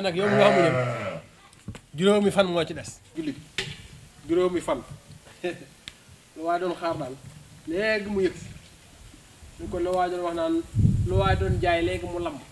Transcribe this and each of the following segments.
nag yow mi nga xamuñu juróomi fan moo ci des julli bi juróomi fan lu waay doon xaar daal léegi mu yëg si ñu ko lu waay doon wax naan lu waay doon jaay léegi mu lamb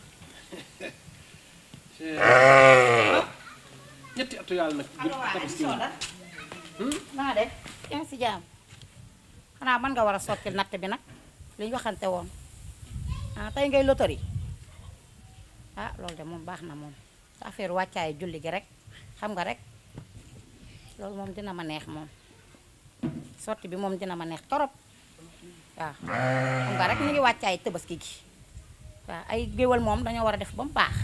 ñetti atu yàlla nag allo waa tabaski soo la naa de yaa ngi si jaam xanaa mën nga war a sottil natt bi nag li ñu waxante woon ah tey ngay lotori ah loolu de moom baax na moom sa affaire wàccaayu julli gi rek xam nga rek loolu moom dina ma neex moom sotti bi moom dina ma neex torop waaw xam nga rek ñu ngi wàccaay tëbaski gi waaw ay géwal moom dañoo war a def ba mu baax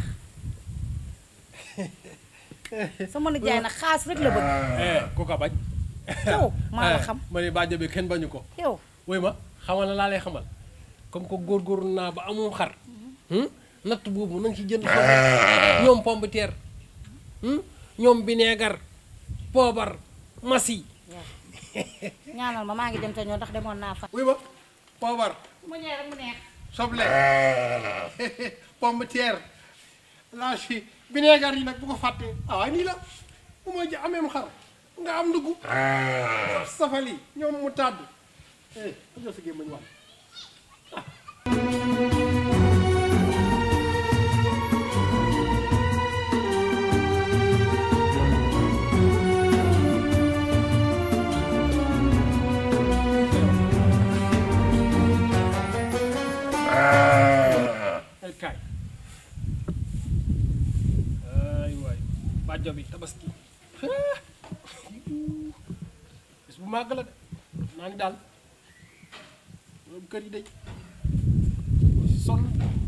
sama nijaay nag xaas rek la bëgg eh ku ko bañ yow maa la xam ma ne bàjjo bi kenn bañu ko yow woy ma xamal na laa lay xamal comme que góorgóorlu naa ba amum xar hmm? natt boobu na nga ci jënd xar ñoom pomme de terre hmm? ñoom bineegar poobar masi ñaanal ma maa ngi dem te ñoo ndax demoon naa fa. wuy ma poobar mu ñëwee rek mu neex. soble pomme de terre laa si bineegar yi nag bu ko fàttee ah waaye nii la bu ma ji ameem xar nga am ndugg safali ñoom mu tàdd eh jox sa gémmañ wax ay kaay ay waay bàjjo bi tabaski bis bu màgg la de naa ni daal loolu kër yi day sonn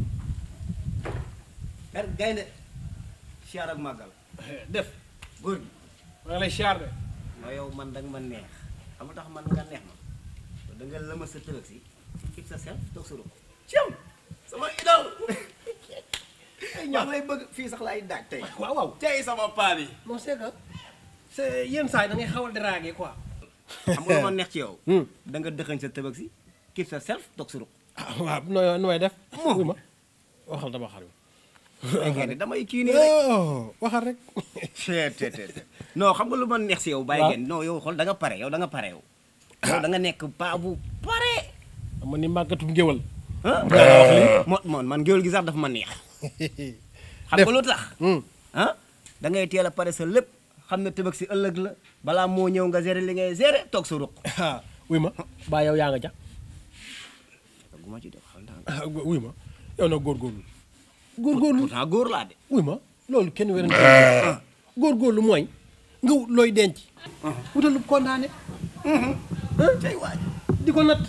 er gaynde siyaar ak màggal def góor gi maa ngi lay siyaar de ma yow man danga ma neex xam nga tax man nga neex ma da nga lëma sa tëlëg si fix sa self toog sa ruq ciam sama idol maa ngi lay bëgg fii sax laay daaj tey waaw waaw tey sama paa bi non c'est que c'est yenn saa yi da ngay xaw a draguer quoi xam nga lu ma neex ci yow Hmm. da nga dëxañ sa tëbëg si keep sa self toog sa ruq ah waaw nooy nooy def wuy ma waxal dama xar ay gaynde damay kii nii rek oh waxal rek te te te non xam nga lu ma neex si yow bàyyi Waaw. ngeen non yow xool da nga pare yow da nga pare yow yow da nga nekk paa bu pare ama ni màggatum ngéwal ah mo moon man géwél gi sax dafa ma neex xam Def. nga lu tax Hmm. ah da ngay teel a pare sa lépp xam ne tëbëg si ëllëg la balaa moo ñëw nga gérer li ngay gérer toog sa ruq ah wuy ma baa yow yaa nga ja gu ma ci def xam naa ah wuy ma yow nag góorgóorlu góorgóorlu pourtant góor laa de wuy ma loolu kenn werante góorgóorlu mooy nga wut looy denc wutal lu condamné tey waaj di ko natt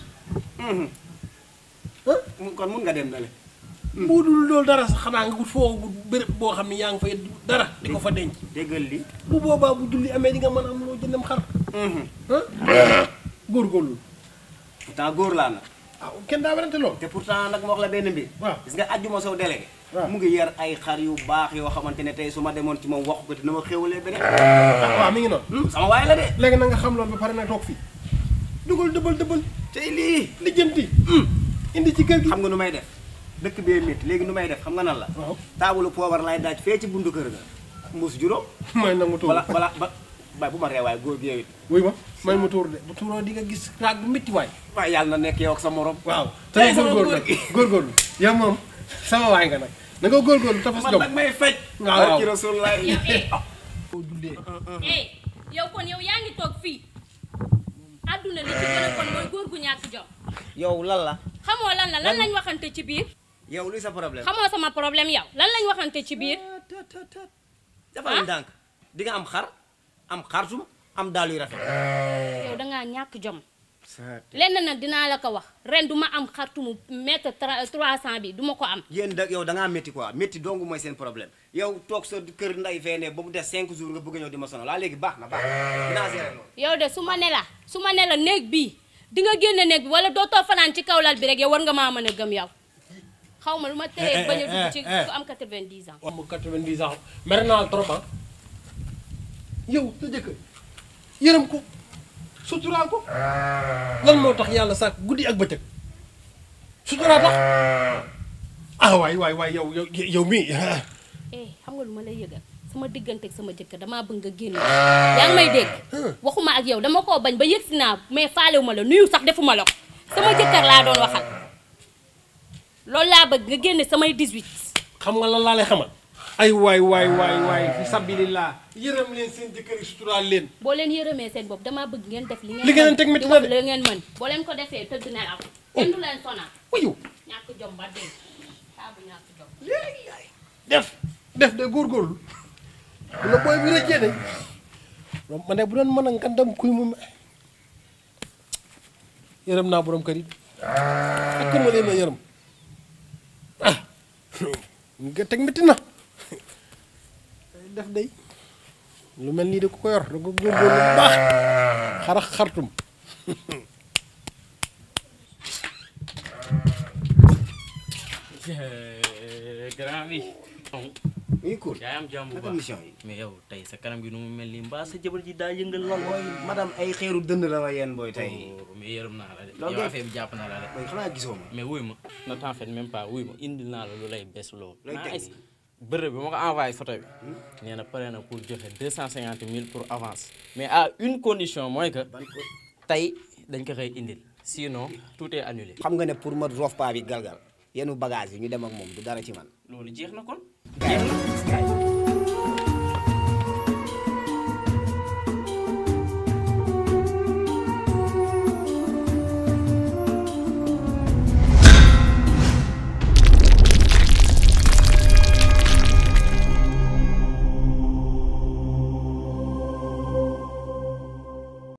kon mun nga dem na le bu dul loolu dara sax xanaa nga wut foo wut béréb boo xam ne yaa ngi fay dara di ko fa denc déggal li bu boobaa bu julli amee di nga mën a am loo jëndam xar ah góorgóorlu pourtant góor laa nag ah kenn daa werante loolu te pourtant nag ma wax la benn mbir waaw. gis nga ajjuma sow délégué waaw. mu ngi yar ay xar yu baax yoo xamante ne tey su ma demoon ci moom waxu ko dina ma xéwalee beneen ah waaw mi ngi noonu Hmm, sama waay la de léegi na nga xam loolu ba pare nag toog fii dugal dëbal dëbal tey lii lijjanti indi ci kër gi xam nga nu may def dëkk bee métti léegi nu may def xam nga nan la waaw taabulu poobar lay daaj fee ci bundu kër ga mbuus juróom may nangu tuur bala bala ba bay bu ma reewaay góor gi yow it wuy ma may mu tuur de bu tuuroo di nga gis raag bu métti waay waaye yàlla na nekk yow ak sa morom waaw te Tey nga sama góorgóorlu góor nag gi. góorgóorlu yow moom sama waay nga nag na nga góorgóorlu tafas man jom nag may fecc waaw waaw. barki Rasulullah boo jullee eh yow kon yow yaa ngi toog fii adduna li ci gën a kon mooy góor gu ñàkk jom yow lan la xamoo lan la lan lañ waxante ci biir yow luy sa problème xamoo sama problème yow lan lañ waxante ci biir dafa la ndànk di nga am xar am xarsum am daal yu rafet yow dangaa ñàkk jom lenn nag dinaa la ko wax ren du ma am xartumu mètre tra- 300 bi du ma ko am yéen da yow da ngaa métti quoi métti dong mooy seen problème yow toog sa kër nday fee ne ba mu des 5 jours nga bëgg a ñëw di ma sonal laa léegi baax na baax na dinaa gérer loolu yow de su ma ne la su ma ne la néeg bii di nga génne néeg bi wala dootoo fanaan ci kaw lal bi rek yow war nga maa mën a gëm yow xaw ma lu ma teree bañ a dugg ci ku am 90 ans am 90 ans mer naa trop ah yow sa jëkkër yërëm ko suturaal ko lan moo tax yàlla sàkk guddi ak bëccëg suturaal tax ah waay waay waay yow yow yow mii eh xam nga lu ma lay yëgal sama diggante ak sama jëkkër damaa bëgg nga génn yaa ngi may dégg waxuma ak yow dama koo bañ ba yëg si naa mais faalewu ma la nuyu sax defuma la ko sama jëkkër laa doon waxal loolu laa bëgg nga génne samay 18 xam nga lan laa lay xamal ay waay waay waay waay fi sabilillah yërëm leen seen jëkkër yi suturaal leen boo leen yërëmee seen bopp damaa bëgg ngeen def li ngeen Li ngeen mën, teg métti di na wax de. li ngeen mën boo leen ko defee tëdd nelaw kenn du leen sonal wayu ñàkk jom ba dee saabu ñàkk jom def def de góorgóorlu bu la booy bi rëccee de ma ne bu doon mën a ngandam kuy mu yërëm naa borom kër yi ak ma leen a yërëm ah nga teg métti na def day lu mel nii de ku ko yor da ko góorgóorlu bu baax xarax xartum grand bi. oui cool yaa am jàmm bu naka baax mission yi mais yow tey sa kanam gi nu mu mel nii mbaa sa jabar ji daa yëngal lool. booy madame ay xeeru dënd la ma yéen booy tey Oh, mais yërëm naa la de. Loolu yow kay- affaire bi jàpp na la de. booy xanaa gisoo ma mais wuy ma ne t'en fais même pas wuy ma indil naa la lu lay bes loo. Looy teg nice. nii? bërëb bi ma ko envoyé photo bi. nee na pare na pour joxe deux cent cinquante mille pour avance. mais à une condition mooy que ban ko tey dañ ko koy indil sinon tout est annulé. xam nga ne pour ma roof paa bi galgal yenu bagage yi ñu dem ak moom du dara ci man loolu jeex na kon. jeex na